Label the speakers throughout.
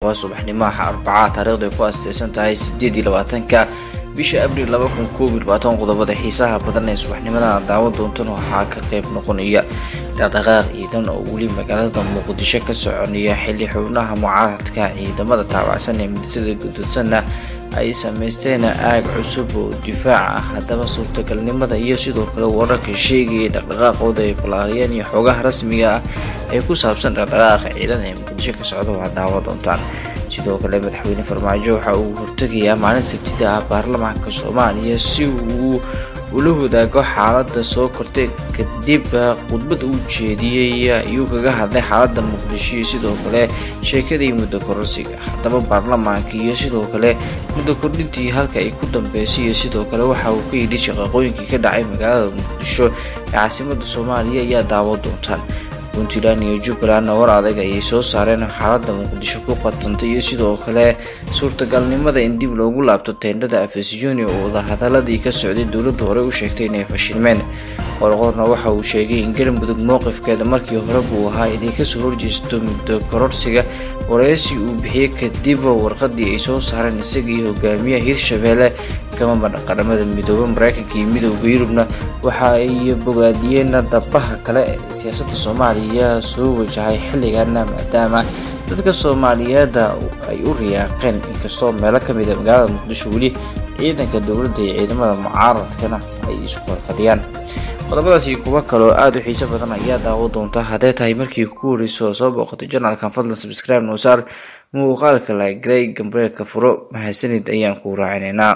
Speaker 1: waa subaxnimaha arbacaa taariikhdu ay ku asteysan tahay sideed iyo labaatanka bisha abriil laba kun koob iyo labaatan qodobada xiisaha badan ee subaxnimadan daawan doontan waxaa ka qayb noqonaya dhaqdhaqaaq ciidan oo weli magaalada muqdisho ka soconaya xilli xubnaha mucaaradka ciidamada taabacsan ee midasada gududsanna ay sameysteen aag cusub oo difaac ah haddaba suurtagalnimada iyo sidoo kale wararka sheegaya dhaqdhaqaaqooda ay balaariyeen iyo xoogaha rasmiga ah ee ku saabsan dhaqdhaqaaqa ciidan ee muqdisho ka socda waa daawan doontaan sidoo kale madaxweyne farmaajo waxa uu hortegayaa maalin sabtida ah baarlamaanka soomaaliya si uu ula wadaago xaalada soo kortay kadib khudbad uu jeediyey ayuu kaga hadlay xaalada muqdisho iyo sidoo kale sheekadii muddo kororsiga haddaba baarlamaanka iyo sidoo kale muddo kordhintii halka ay ku dambeysay iyo sidoo kale waxa uu ka yidhi shaqaqooyinkii ka dhacay magaalada muqdisho ee caasimada soomaaliya ayaa daawo doontaan puntland iyo jubbaland war adag ayay soo saareen xaalada muqdisho ku qatantay iyo sidoo kale suurtagalnimada in dib loogu laabto teendhada afesjuni oo wadahadaladii ka socday dowladda hore u sheegtay inay fashilmeen qorqorna waxa uu sheegay in galmudug mowqifkeeda markii hore buu ahaa inay kasoo horjeesto muddo kororsiga wareysi uu bixiyey kadib warqadii ay soo saareen isagii hogaamiyaha hirshabeelle kamaba qaramada midoobe mareykanka iyo midooda yurubna waxa ay bogaadiyeen dhabaha kale ee siyaasada soomaaliya soo wajahay xilligana maadaama dadka soomaaliyeed ay u riyaaqeen inkastoo meelo kamid a magaalada muqdisho weli ciidanka dowladda iyo ciidamada mucaaradkana ay isku horfadhiyaan qodobadaas iyo kuwo kaloo aada u xiiso badan ayaa daawo doonta haddee tahay markii ku horeyso soo booqatay janalkan fadlan subscribe noosaar muuqaalka lagrey gambareelka furo mahadsanid ayaan ku raacinaynaa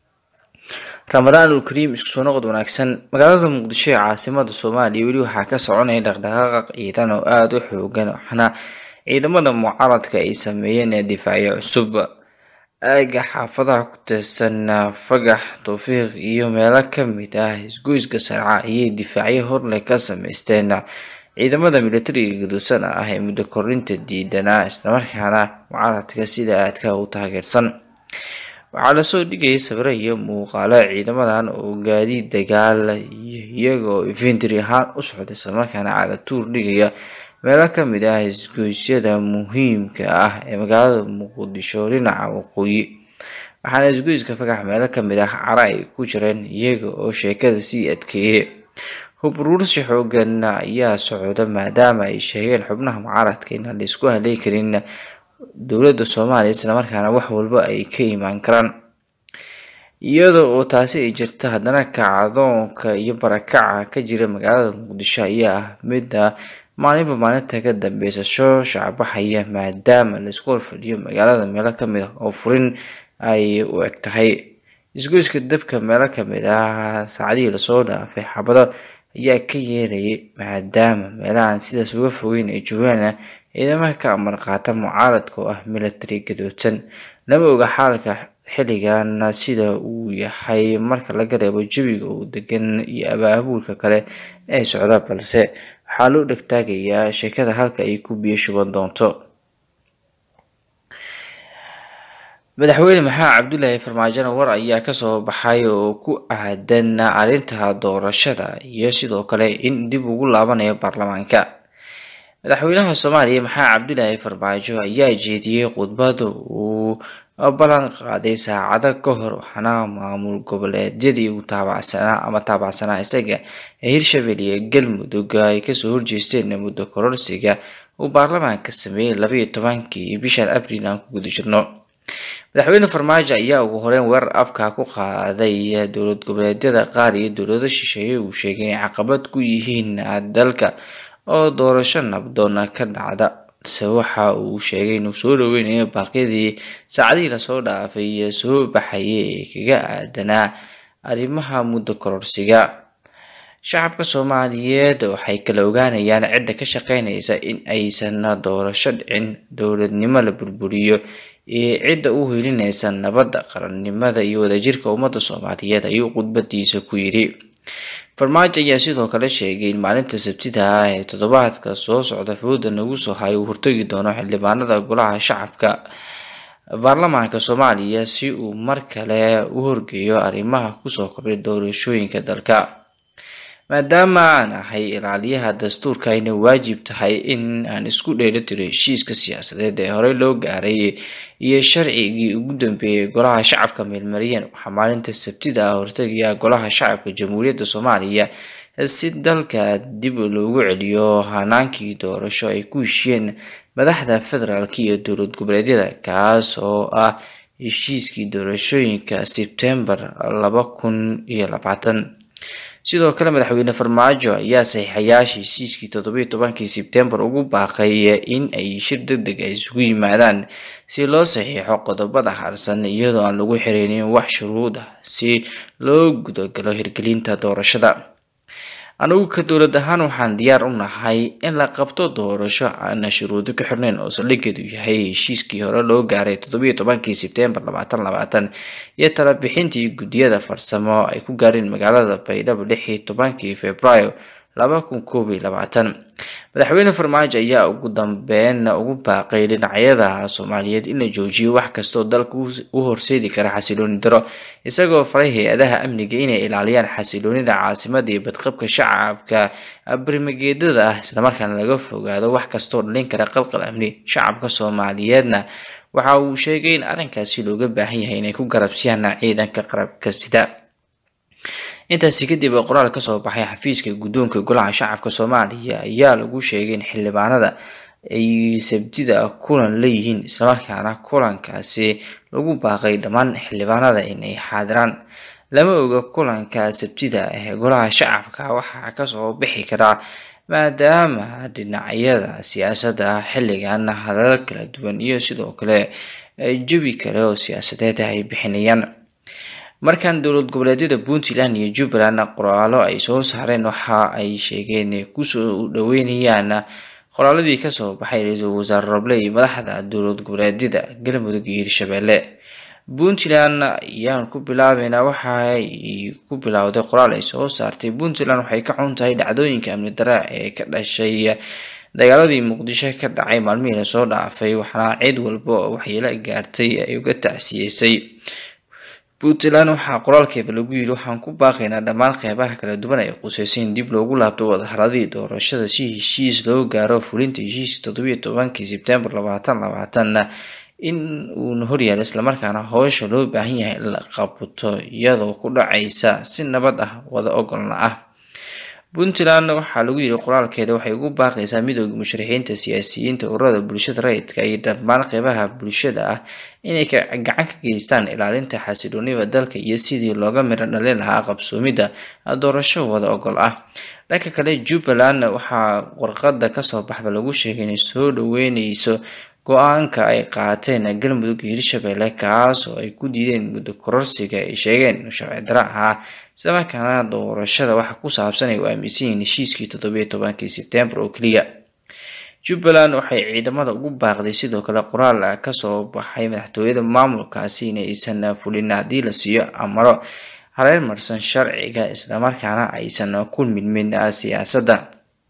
Speaker 1: ramadaanul kariim isku soo noqod wanaagsan magaalada muqdisho ee caasimada soomaaliya weli waxaa ka soconaya dhaqdhaqaaqa ciidan oo aada u xoogan waxaana ciidamada mucaaradka ay sameeyeen ee difaacyo cusub aaga xaafadaha ku teesan fagax towfiiq iyo meelo kamid ah isgoyska sarca ayay difaacyo horleh ka sameysteen ciidamada militariga gaduusan ah ee muddo kordhinta diidanaa islamarkaana mucaaradka sida aadka u taageersan waxaa lasoo dhigayay sawiro iyo muuqaalo ciidamadan oo gaadiid dagaal iyagoo infentry ahaan u socda islamarkaana calatuur dhigaya meelo kamid ah isgoysyada muhiimka ah ee magaalada muqdisho dhinaca waqooyi waxaana isgoyska fagax meelo kamid ah cara ay ku jireen iyaga oo sheekada sii adkeeyay hubruursi xoogan ayaa socda maadaama ay sheegeen xubnaha mucaaradka inaan la isku haley karin dowladda soomaaliya islamarkaana wax walba ay ka imaan karaan iyada oo taasi ay jirta haddana kacdoonka iyo barakaca ka jira magaalada muqdisho ayaa ah midda maalinba maalinta ka dambeysa soo shacbaxaya maadaama laisku horfadhiyo magaalada meelo kamid ah oo furin ay u eg tahay isgoyska dabka meelo kamid ah saacadihii lasoo dhaafay xabado ayaa ka yeerayay maadaama meelahan sidaas uga fogeyn ay joogaan ciidamada ka amar qaata mucaaradka oo ah military gadoodsan lama oga xaalka xilligan sida uu yahay marka laga reebo jawiga uu degan iyo abaabuulka kale ee socda balse waxaa loo dhegtaagayaa sheekada halka ay ku biyo shuban doonto madaxweyne maxamed cabdulaahi farmaajona war ayaa kasoo baxay oo ku aadan arrinta doorashada iyo sidoo kale in dib ugu laabanayo baarlamaanka madaxweynaha soomaaliya maxamed cabdulaahi farmaajo ayaa jeediyey khudbad uu ballan qaaday saacado ka hor waxaana maamul goboleedyadii uu taabacsanaa ama taabacsanaa isaga ee hirshabelle iyo galmudug ay kasoo horjeesteen muddo kororsiga uu baarlamaanka sameeyey labaiyo tobankii bishan abriil aan ku guda jirno madaxweyne farmaajo ayaa ugu horeyn weerar afka ku qaaday dowlad goboleedyada qaar iyo dowlado shisheeye uu sheegay inay caqabad ku yihiin dalka oo doorasho nabdoon ka dhacda balse waxa uu sheegay inuu soo dhaweynayo baaqyadii saacadihii lasoo dhaafay iyo soo baxayay ee kaga aadanaa arrimaha muddo kororsiga shacabka soomaaliyeed waxay kala ogaanayaan cidda ka shaqeynaysa in aysan doorasho dhicin dowladnimo la burburiyo iyo cidda u helinaysa nabadda qarannimada iyo wadajirka ummadda soomaaliyeed ayuu khudbadiisa ku yidhi farmaajo ayaa sidoo kale sheegay in maalinta sabtida ah ee toddobaadka soo socda fooda nagu soo hay uu hortagi doono xildhibaanada golaha shacabka baarlamaanka soomaaliya si uu mar kale u horgeeyo arrimaha kusoo kordhay doorashooyinka dalka maadaama aan ahay ilaaliyaha dastuurka ayna waajib tahay in aan isku dheelitiro heshiiska siyaasadeed ee horey loo gaaray iyo sharcigii ugu dambeeyay golaha shacabka meelmariyeen waxaa maalinta sabtida ah hortegaya golaha shacabka jamhuuriyadda soomaaliya si dalka dib loogu celiyo hanaankii doorasho ay ku heshiyeen madaxda federaalk iyo dowlad goboleedyada kaas oo ah heshiiskii doorashooyinka sebtembar laba kun iyo labaatan sidoo kale madaxweyne farmaajo ayaa saxiixayaasha heshiiskii toddobiyo tobankii sebtembar ugu baaqay in ay shir deg deg a isugu yimaadaan si loo saxiixo qodobada harsan iyadoo aan lagu xireynin wax shuruud ah si loo gudagalo hirgelinta doorashada anigu ka dowlad ahaan waxaan diyaar u nahay in la qabto doorasho aana shuruudo ka xirnayn oo saldhigeedu yahay heshiiskii hore loo gaaray toddobiyo tobankii sebtembar labaatan labaatan iyo talabixintii guddiyada farsamo ay ku gaareen magaalada baydhabo lix iyo tobankii februaayo laba kun koob iyo labaatan madaxweyne farmaajo ayaa ugu dambeyn ugu baaqay dhinacyada soomaaliyeed in la joojiyo wax kastoo dalka u horseedi kara xasilooni daro isagoo faray hay-adaha amniga inay ilaaliyaan xasiloonida caasimada iyo badqabka shacabka barimageedada ah islamarkaana laga fogaado wax kastoo dhalin kara qalqal amni shacabka soomaaliyeedna waxa uu sheegay in arrinkaasi looga baahan yahay inay ku garabsiyaan ciidanka qarabka sida intaasi kadib qoraal kasoo baxay xafiiska guddoonka golaha shacabka soomaaliya ayaa lagu sheegay in xildhibaanada ay sabtida kulan leeyihiin islamarkaana kulankaasi lagu baaqay dhammaan xildhibaanada inay xaadiraan lama oga kulanka sabtida ee golaha shacabka waxaa kasoo bixi karaa maadaama dhinacyada siyaasadda xilligan hadalal kala duwan iyo sidoo kale jawi kale oo siyaasadeed ay bixinayaan markan dowlad goboleedyada puntland iyo jubbaland qoraalo ay soo saareen waxa ay sheegeen kusoo dhaweynayaan qoraaladii kasoo baxay ra-iisul wasaare roble iyo madaxda dowlad goboleedyada galmudug iyo hirshabelle puntland ayaan ku bilaabeynaa waxaay ku bilowday qoraal ay soo saartay puntland waxay ka xun tahay dhacdooyinka amni dare ee ka dhashay dagaaladii muqdisho ka dhacay maalmihii lasoo dhaafay waxaana cid walba oo waxyeelo gaartay ay uga tacsiyeysay puntland waxaa qoraalkeeda lagu yiri waxaan ku baaqaynaa dhammaan qeybaha kala duwan ay quseysa in dib loogu laabto wadahadladii doorashada si heshiis loo gaaro fulinta heshiis toddobiyo tobankii sebtembar labaatan labaatanna in uuna horyaala islamarkaana howsha loo baahan yahay in la qabto iyadoo ku dhacaysa si nabad ah wada ogolna ah puntland waxaa lagu yiri qoraalkeeda waxay ugu baaqaysaa midooda musharaxiinta siyaasiyiinta ururada bulshada rayidka iyo dhammaan qeybaha bulshada ah inay gacan ka geystaan ilaalinta xasiloonida dalka iyo sidii looga midho dhalin lahaa qabsoomidda doorasho wada ogol ah dhanka kale jubbaland waxaa warqada kasoo baxda lagu sheegay inay soo dhaweyneyso go-aanka ay qaateen galmudug iyo hirshabelle kaas oo ay ku diideen muddo kororsiga ay sheegeen inuu sharci daro ahaa islamarkaana doorashada waxa ku saabsan ay u aaminsan yihiin heshiiskii toddobiyo tobankii sebtembar oo keliya jubbaland waxay ciidamada ugu baaqday sidoo kale qoraal kasoo baxay madaxtooyada maamulkaasi inaysan fulin haddii la siiyo amaro hareer marsan sharciga islamarkaana aysan ku midmin siyaasadda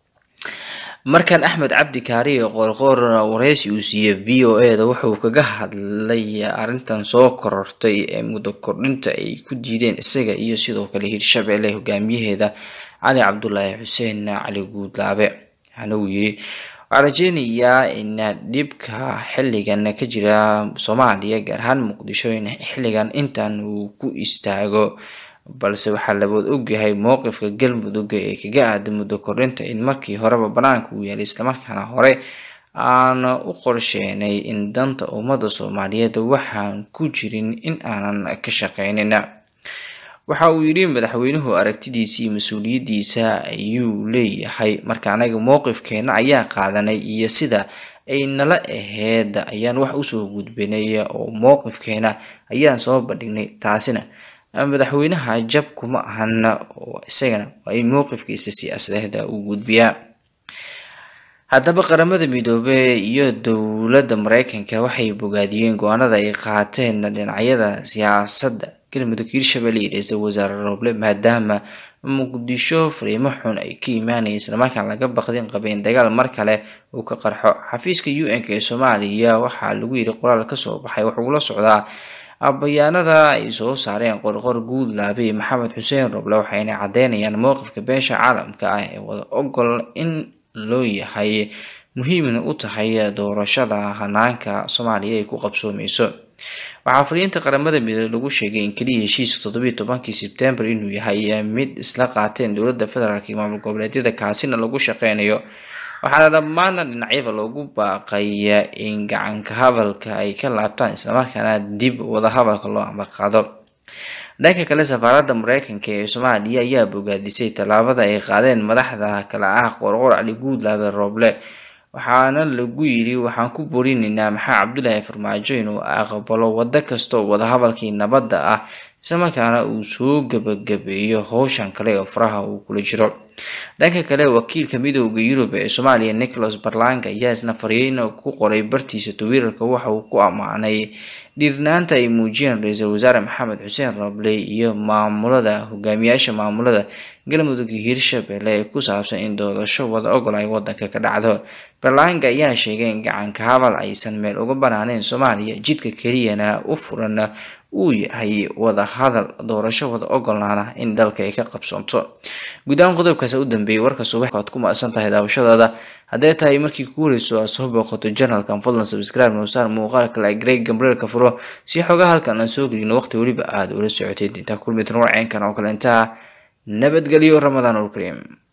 Speaker 1: markan axmed cabdi kaariye qoorqoor wareysi uu siiyey v o e da wuxuu kaga hadlay arrintan soo korortay ee muddo kordhinta ay ku diideen isaga iyo sidoo kale hirshabelle hogaamiyaheeda cali cabdulaahi xuseen cali guudlaabe waxaana uu yiri waxaa rajeynayaa in dhibka xilligan ka jira soomaaliya gaar ahaan muqdisho in xilligan intan uu ku istaago balse waxaa labood ogyahay mowqifka galmudug ee kaga aaday muddo kordhinta in markii horeba banaanka uu yaalay islamarkaana hore aan u qorsheenay in danta ummada soomaaliyeed waxaan ku jirin in aanan ka shaqeynin waxa uu yidhi madaxweynuhu aragtidiisa iyo mas-uuliyadiisa ayuu leeyahay marka anaga mowqifkeena ayaa qaadanay iyo sida ay nala aheyd ayaan wax usoo gudbinay oo mowqifkeena ayaan soo bandhignay taasina madaxweynaha jab kuma ahana oo isagana waa in mowqifkiisa siyaasadeed uu gudbiyaa haddaba qaramada midoobey iyo dowladda mareykanka waxay bogaadiyeen go-aanada ay qaateen dhinacyada siyaasadda galmudug hirshabelle iyo ra-iisul wasaare roble maadaama muqdisho fariimo xun ay ka imaanaya islamarkaan laga baqdin qabeen dagaal mar kale uu ka qarxo xafiiska u n k ee soomaaliya waxaa lagu yiri qoraal kasoo baxay wuxuu la socdaa bayaanada ay soo saareen qorqor guudlaabe iyo maxamed xuseen roble waxayna cadeynayaan mowqifka beesha caalamka ah ee wada ogol in loo yahay muhiimna u tahay doorashada hanaanka soomaaliya ay ku qabsoomeyso waxaa fariinta qaramada midoobey lagu sheegay in keliya heshiiska toddobiyi tobankii sebtembar inuu yahay mid isla qaateen dowladda federaalk iyo maamul goboleedyada kaasina lagu shaqeynayo waxaana dhammaan dhinacyada loogu baaqay in gacanka hadalka ay ka laabtaan islamarkaana dib wadahadalka loo ambaqaado dhanka kale safaaradda mareykanka ee soomaaliya ayaa bogaadisay tallaabada ay qaadeen madaxda kale ah qorqor cali guudlaabe rooble waxaana lagu yiri waxaan ku borinaynaa maxaa cabdulaahi farmaajo inuu aqbalo wado kasta oo wadahadalkii nabadda ah islamarkaana uu soo gabagabeeyo howshan kale oo faraha uu kula jiro dhanka kale wakiilka midooda yurub ee soomaaliya nicholas barlanga ayaa isna fariin ku qoray bartiisa twitter-ka waxa uu ku ammaanay dhiirnaanta ay muujiyeen ra-iisul wasaare maxamed xuseen roble iyo maamulada hogaamiyaasha maamulada galmudug iyo hirshabelle ee ku saabsan in doorasho wada ogol ay wadanka ka dhacdo barlanga ayaa sheegay in gacanka hadal aysan meel uga banaaneen soomaaliya jidka keliyana u furan uu yahay wada hadal doorasho wada ogolaana in dalka ay ka qabsoonto guud ahaan qodobkaas u dambeeyay warka subax aad ku maasan tahay daawashadaada haddee tahay markii ku horeyso aad soo booqato janalkan fadlan sabscribe noosaar muuqaalka la greg gambreelka furo si xogaa halkan aan soo gelino waqti weliba aada ula socoteed intaa kulmi doon warceenkan oo kale intaa nabadgelyo ramadaan ulkariim